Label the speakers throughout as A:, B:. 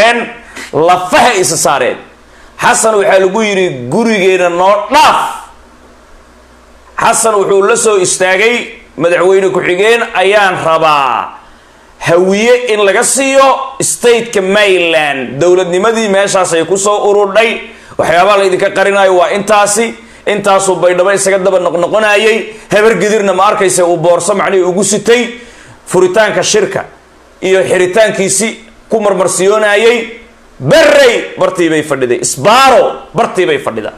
A: gareen lafaha isa saareen xasan waxaa lagu yidhi gurigeena noo dhaaf xasan wuxuu la soo istaagay madaxweyne ku-xigeen ayaan rabaa hawiye in laga siiyo stateka maryland dowladnimadii meeshaasay kusoo ururdhay waxyaabaha laydinka qarinayo waa intaasi intaasuu baydhabo isaga daba noqnoqonayay habar gedirna ma arkaysa uu boorso macnihii ugu sitay furitaanka shirka iyo xiritaankiisi ku marmarsiyoonayay berey bartii bay fadhiday sbaro bartii bay fadhida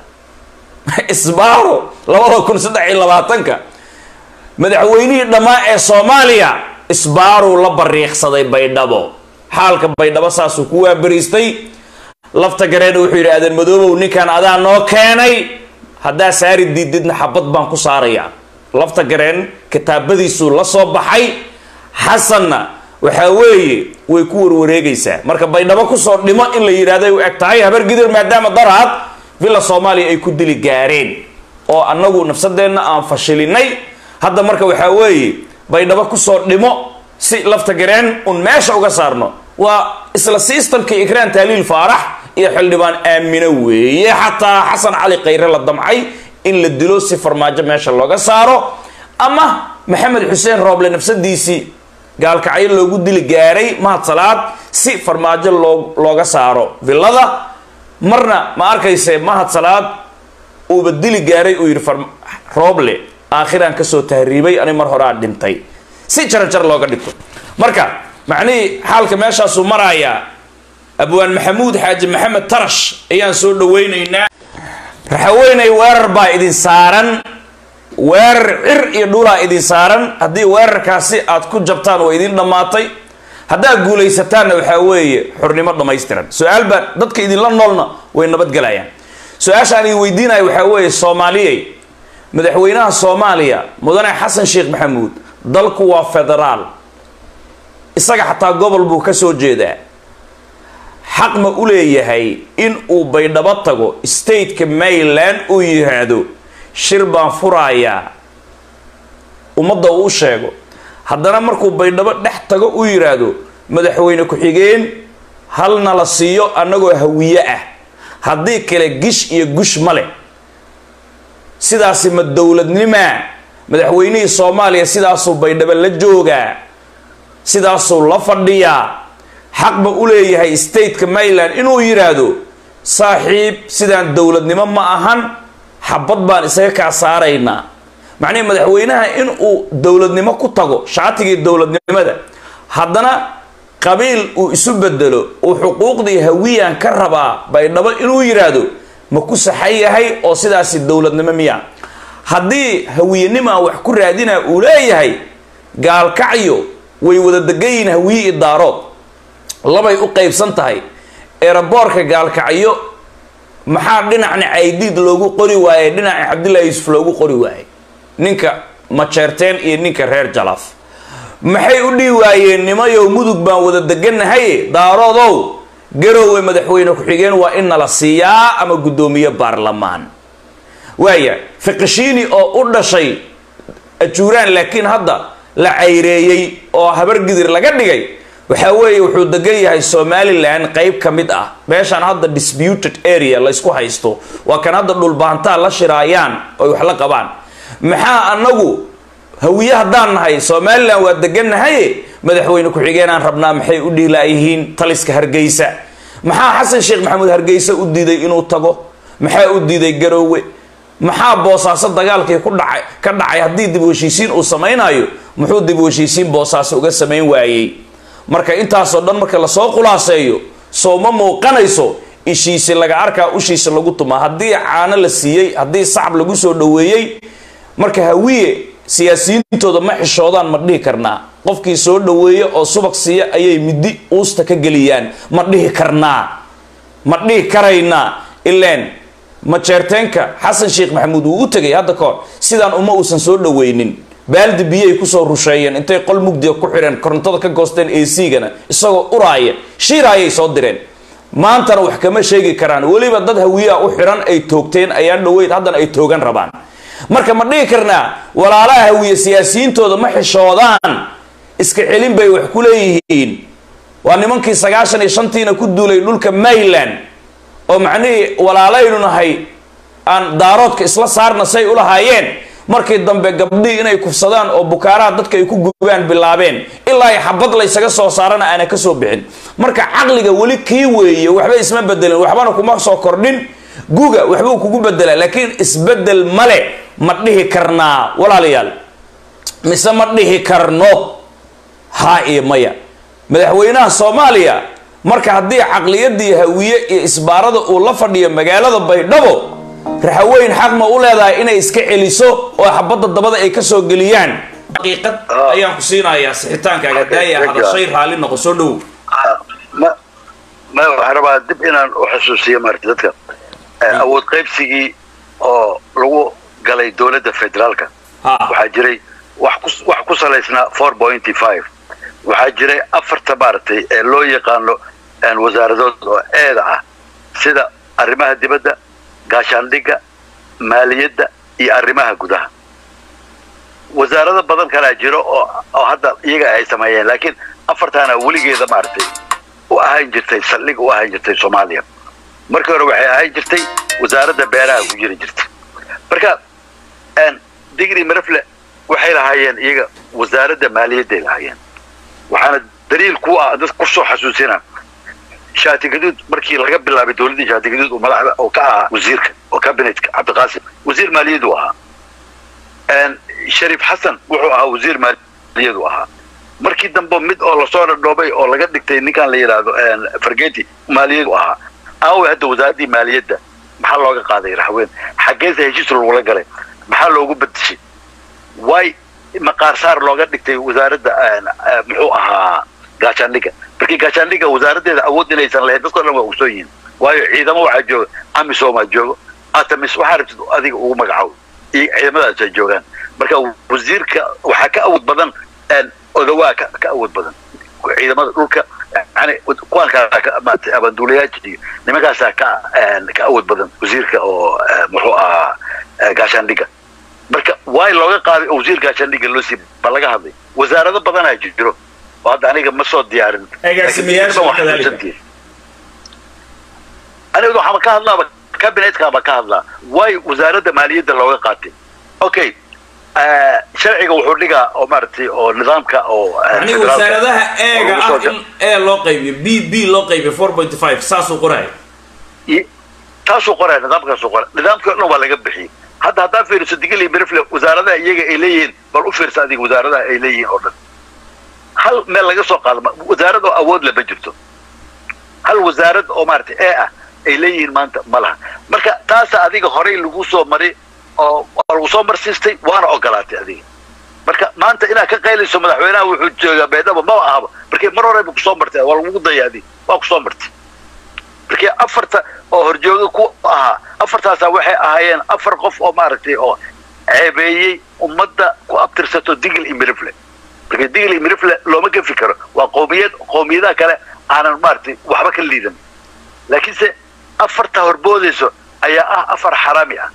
A: sbaro labada kun saddex iyo labaatanka madaxweynihii dhammaa ee soomaaliya sbaruu la bariiqsaday baydhabo xaalka baydhabo saasuu ku waabariistay lafta gareena wuxuu yidhi aadan madoobow ninkan adaa noo keenay haddaa saari diididna xabad baan ku saarayaa lafta gareen kitaabadiisuu la soo baxay xasanna waxaa weeye way ku warwareegaysaa marka baydhabo kusoo dhimo in la yidhahdo ay u eg tahay habar gidir maadaama daraad villa soomaaliya ay ku dili gaareen oo annagu nafsadeenna aan fashilinay hadda marka waxaa weeye baydhabo kusoo dhimo si lafta gareen un meesha uga saarno waa isla sistamkii ikraan taaliil faarax iyo xildhibaan aamino weeye xataa xasan cali khayre la damcay in la dilo si farmaajo meesha looga saaro ama maxamed xuseen rooble nafsadiisii gaalkacyo loogu dili gaaray mahad salaad si farmaajo loo looga saaro villada marna ma arkayse mahad salaad uuba dili gaaray uu yidhi rooble aakhiraan kasoo tahriibay ani mar horaa dhintay si jaranjar looga dhigto marka macnihii xaalka meeshaasuu marayaa abwaan maxamuud xaaji maxamed tarash ayaan soo dhawaynaynaa raxaweynay weerar baa idin saaran weerar cir iyo dhulaa idin saaran haddii weerarkaasi aad ku jabtaan waa idin dhammaatay haddaad guulaysataanna waxaa weeye xornimo dhammaystiran su-aal baa dadka idinla noolna way nabadgelayaan su-aasha aan idin weydiinaya waxaa weeye soomaaliyey madaxweynaha soomaaliya mudane xasan sheekh maxamuud dalku waa federaal isaga xataa gobol buu ka soo jeedaa xaq ma u leeyahay in uu baydhabo tago stateka maryland uu yiraahdo shir baan furayaa ummadda uu u sheego haddana markuu baydhabo dhex tago uu yiraahdo madaxweyne ku-xigeen halna la siiyo annagoo hawiye ah haddii kale gish iyo gush ma leh sidaasi ma dowladnimaa madaxweynihii soomaaliya sidaasuu baydhabo la joogaa sidaasuu la fadhiyaa xaq ma u leeyahay stateka maryland inuu yidhaahdo saaxiib sidaan dowladnimo ma ahan xabad baan isaga kaa saaraynaa macnihi madaxweynaha in uu dowladnimo ku tago shaatigii dowladnimada haddana qabiil uu isu bedelo uu xuquuqdii hawiyaan ka rabaa baydhabo inuu yidhaahdo ma ku saxan yahay oo sidaasi dowladnimo miya haddii hawiyenima wax ku raadina uu leeyahay gaalkacyo way wada degayiin hawiye iyo daarood labay u qaybsan tahay eeraboorka gaalkacyo maxaa dhinacna caydiid loogu qori waayey dhinaca cabdullahi yuusuf loogu qori waayey ninka majeerteen iyo ninka reer jalaf maxay u dhihi waayeen nimayow mudug baan wada deganahay daaroodow garowe madaxweyne ku-xigeen waa in nala siiyaa ama guddoomiye baarlamaan waaya fiqishiini oo u dhashay ajuuraan laakiin hadda la cayreeyey oo habargidir laga dhigay waxaa weeye wuxuu degan yahay somalilan qeyb ka mid ah meeshaan hadda disputed area laysku haysto waa kan hadda dhulbaantaa la shiraayaan oy wax la qabaan maxaa anagu hawiye haddaan nahay somalilan waa degannahaye madaxweyne ku-xigeenaan rabnaa maxay u dhiilaayihiin taliska hargeysa maxaa xasan sheekh maxamuud hargeysa u diiday inuu tago maxaa u diiday garoowe maxaa boosaaso dagaalkii ku dhacay ka dhacay haddii dib u heshiisiin uu samaynayo muxuu dib u heshiisiin boosaaso uga samayn waayey marka intaasoo dhan marka lasoo khulaaseeyo soo ma muuqanayso ishiisi laga arkaa ushiisa lagu tumaa haddii caano la siiyey haddii sacab lagu soo dhoweeyey marka hawiye siyaasiyiintooda ma xishoodaan ma dhihi karnaa qofkii soo dhoweeya oo subag siiya ayay midi uusta ka geliyaan ma dhihi karnaa ma dhihi karaynaa ileen majeerteenka xasan sheekh maxamuud wuu u tegay hadda kahor sidaan uma uusan soo dhoweynin baaldi biyay kusoo rusheeyeen intay qol mugdiga ku xidheen korontada ka goosteen acgana isagoo uraaya shiiraayay soo direen maantana wax kama sheegi karaan weliba dad hawiyaa u xidhan ay toogteen ayaan dhoweyd haddana ay toogan rabaan marka ma dhihi karnaa walaalaha hawiye siyaasiyiintooda ma xishoodaan iska celin bay wax ku leeyihiin waa nimankii sagaashan iyo shantiina ku duulay dhulka mayland oo macnihii walaalaynu nahay aan daaroodka isla saarna say ulahaayeen markii dambe gabdhihii inay kufsadaan oo bukaaraha dadka ay ku gubaan bilaabeen ilaa ay xabad laysaga soo saarana aana ka soo bixin marka caqliga weli kii weeye waxba isma bedelin waxbana kuma soo kordhin guga waxbuu kugu bedelaa laakiin isbedel male ma dhihi karnaa walaalayaal mise ma dhihi karno haa iyo maya madaxweynaha soomaaliya marka haddii caqliyadii hawiye iyo isbaarada uu la fadhiyo magaalada baydhabo raxaweyn xaq ma u leedahay inay iska celiso oo xabadda dabada ay ka soo geliyaan daqiiqad ayaan ku siinayaa sixitaankaaga daaya hadashay raalli noqo soo dhow
B: ma ma waxaan rabaa dib inaan u xusuusiyo maarata dadka awood qaybsigii oo lagu galay dowladda federaalka
A: ha
B: waxaa jiray wax ku wax ku salaysnaa four pointy five waxaa jiray afarta maaragtay ee loo yaqaano een wasaaradood oo eeda ah sida arrimaha dibadda gaashaandhigga maaliyadda iyo arrimaha gudaha wasaarado badan kalaa jiro oo oo hadda iyaga ay sameeyeen laakiin afartaana weligeeda maaragtay u ahaan jirtay saldhig u ahaan jirtay soomaaliya markii hore waxay ahaan jirtay wasaaradda beeraha ku jiri jirtay marka een digri marafle waxay lahaayeen iyaga wasaaradda maaliyadday lahaayeen waxaana daliil ku ah dad ku soo xasuusina shaati gaduud markii laga bilaabay dowladdii shaati gaduud oo madaxda oo ka ahaa wasiirka oo cabinetka cabdiqaasim wasiir maaliyad uu ahaa een shariif xasan wuxuu ahaa wasiir maaliyad uu ahaa markii dambe mid oo lasoo dhadhoobay oo laga dhigtay ninkan la yidhaahdo een fargeti maaliyad uu ahaa aawe hadda wasaaraddii maaliyadda maxaa looga qaaday raxween xaggeesa heshiis lagula galay maxaa loogu bedeshay way maqaar saar looga dhigtay wasaaradda een, eh, muxuu ahaa gaashaandhigga markii gaashaandhigga wasaaraddeeda awood inaysan lahayn dadkoo dhan waa ogsoon yihiin waayo ciidamo waxaa jooga amisomaa joogo atamis waxaa rabtid adiga ugu magacaabo iyo ciidamadaas ay joogaan marka wasiirka waxaa ka awood badan een, odawaa ka ka awood badan ciidamada dhulka yani kuwaan kaa ka maaragtay abaanduulayaasha iyo nimankaasaa ka een, ka awood badan wasiirka oo eh, muxuu ahaa eh, gaashaandhigga marka waay looga qaaday oo wasiir gaashaandhigga loo sii ba laga hadlay wasaarado badanaa jiro oo hadda aniga ma soo diyaarin
A: Agaasimayaasha
B: Laakiin waxay
A: kadhalika.
B: xusantihiin. aniga waxaaba ka hadlaaba kabinetkaaba ka hadlaa waay wasaaradda maaliyadda looga qaatay okay eh, sharciga wuxuu dhigaa oo maaragtay oo nidaamka oo eh,
A: yani
B: federaalka
A: wasaaradaha eega
B: oo lagu soo
A: ah in e loo qaybiyo b b loo qaybiyo four point five saasuu qoraya
B: I- taasuu qoraya nidaamkaasuu qoraya nidaamkii o dhan waa laga bixiyey hadda haddaa fiiriso digili berifle wasaaradaha iyaga ay leeyihiin bal u fiirsa adiga wasaaradaha ay leeyihiin oo dhan hal meel laga soo qaado ma- wasaarad oo awood leh ma jirto hal wasaarad oo maaragtay ee ah ay leeyihiin maanta ma laha marka taasa adiga horey lagu soo maray oo waa lagu soo marsiistay waana ogolaatay adiga marka maanta inaad ka qaylayso madaxweynaha wuxuu joogaa beedhaba maba ahaba markii mar hore ba kusoo martay waa lagu daya adiga waa kusoo martay markii afarta oo horjooga ku ahaa afartaasaa waxay ahaayeen afar qof oo maaragtay oo ceebeeyey ummadda ku abtirsato digil iyo mirifle marka digil iyo mirifle looma gefi karo waa qoomiyad qoomiyadaha kale aanan maaragtay waxba ka liidan laakiinse afarta horboodayso ayaa ah afar xaraami ah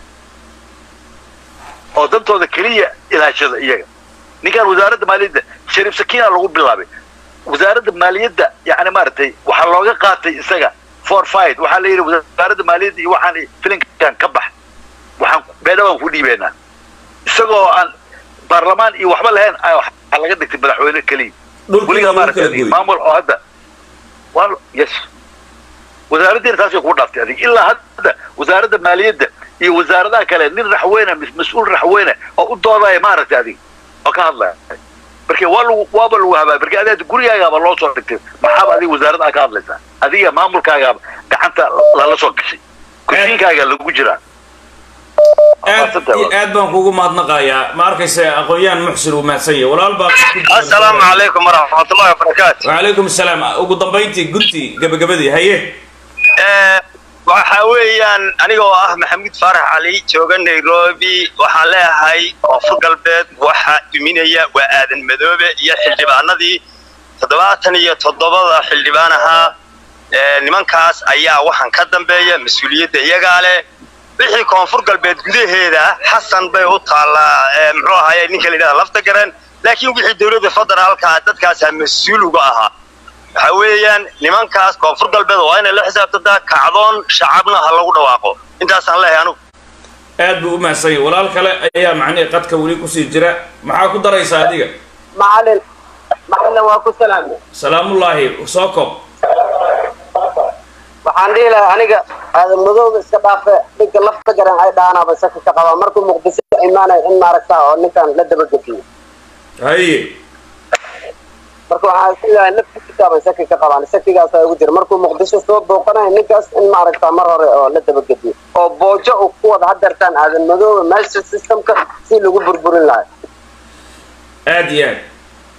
B: oo dantooda keliya ilaashada iyaga ninkan wasaaradda maaliyadda shariif sakiina lagu bilaabay wasaaradda maaliyadda yani maaragtay waxaa looga qaatay isaga for fight waxaa la yidhi wasaaradda maaliyadda iyo waxaan filinkan ka bax waxaan beedhawaan ku dhiibeynaa isagoo aan baarlamaan iyo waxba lahayn ayaa waxaa laga dhigtay madaxweyne keliya
A: dhulkii
B: weligaa
A: lagu kala
B: maaragtay
A: gooyey
B: maamul oo hadda waa yes wasaaraddiina taasay kugu dhaaftay adiga ilaa hadda wasaaradda maaliyadda iyo wasaaradaha kale nin raxweyne mis- mas-uul raxweyne oo u doodaya maaragtay adiga oo ka hadlaya marka waa lagu waaba lagu habaay marka adiga gurigaagaaba loo soo dhigtay maxaaba adiga wasaaradda aa ka hadlaysaa adiga maamulkaagaaba gacanta lala soo gashay kusiinkaaga lagu jiraa
A: aad iyo aad baan kugu mahadnaqayaa ma arkaysa aqoon-yahan muxsin uu mahadsan yahay walaal baa
C: asalaamu calaykum waraxmatullahi wabarakaatu
A: wacalaykum asalaam ugu dambayntii gunti gabagabadii haye
C: waxa weeyaan anigoo ah maxamuud faarax cali jooga nairobi waxaan leeyahay koonfur galbeed waxa duminaya waa aadan madoobe iyo xildhibaanadii toddobaatan iyo toddobada xildhibaan ahaa ee, nimankaas ayaa waxaan ka dambeeya mas-uuliyadda iyagaa leh wixii koonfur galbeed gudaheeda xasan bay u taallaa ee, muxuu ahaye ninka la yidhahda lafta garan laakiin wixii dowladda federaalka dadkaasaa mas-uul uga ahaa waxa weeyaan nimankaas koonfur galbeed waa inay la xisaabtantaa kacdoon shacabna ha lagu dhawaaqo intaasaan leeyahay anugu
A: aad buu u mahadsan yahay walaal kale ayaa macnihii qadka weli kusii jira maxaa ku daraysaa adiga
D: macalin macalin waa ku salaamay
A: salaamullaahi soo kob
D: waxaan dhihi lahaa aniga aadan madooba iska dhaafe dhinka lafta garan ay dhaanaaba shaki ka qabaa markuu muqdisho imaanaya in maaragtaa oo ninkan la dabagediyo
A: haye
D: marka waxaan isku leeyahay naftiisaaban shaki ka qabaan shakigaasa ugu jira markuu muqdisho soo booqanayo ninkaas in maaragtaa mar hore oo la dabagediyo oo boojo uu ku wada hadeertaan aadan madooba meesha systemka si lagu burburin lahay
A: aad iyo aad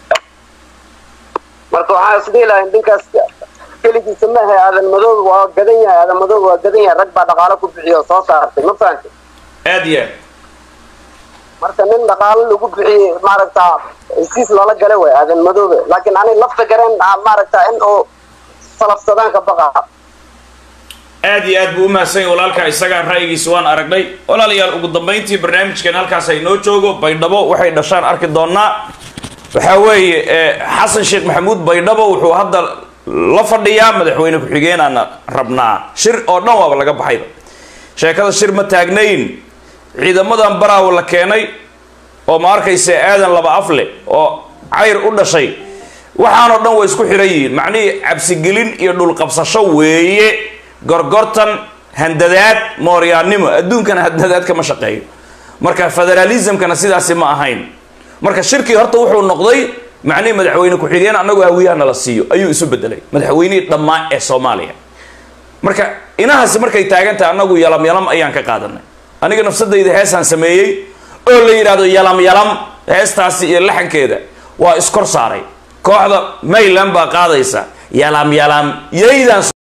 D: marka waxaan isdhihi lahay ninkaas keligiisa ma ahe aadan madoobe waa gadan yahay aadan madoobe waa gadan yahay rag baa dhaqaalo ku bixiyo oo soo saartay ma fahantay
A: aad iyo aad
D: marka nin dhaqaalo lagu bixiyey maaragtaa hesiis loola galay way aadan madoobe laakiin ani lafta gareen maaragtaa in uu salafsadaan ka baqa
A: aad iyo aad buu u mahadsan yahay walaalka isagaa ra'yigiisa waan aragnay walaalayaal ugu dambayntii barnaamijkan halkaas ay noo joogo baydhabo waxay dhashaan arki doonaa waxaa weeye xasan sheekh maxamuud baydhabo wuxuu hadda la fadhiyaa madaxweyne ku-xigeenaana rabnaa shir oo dhan waaba laga baxayba sheekada shir ma taagnayn ciidamadan baraawo la keenay oo ma arkaysa aadan laba afle oo cayr u dhashay waxaanoo dhan way isku xiran yihiin macnihii cabsigelin iyo dhulqabsasho weeye gorgortan handadaad mooryaannimo adduunkana handadaad kama shaqeeyo marka federalismkana sidaasi ma ahayn marka shirkii horta wuxuu noqday macnihii madaxweyne ku-xigeen annagu hawiyahana la siiyo ayuu isu bedelay madaxweynihii dhammaa ee soomaaliya marka inahaasi markay taagantahay annagu yalam yalam ayaan ka qaadanay aniga nafsadayda heesaan sameeyey oo la yidhaahdo yalam yalam heestaasi iyo laxankeeda waa iskor saaray kooxda mayland baa qaadaysa yalam yalam yaydaan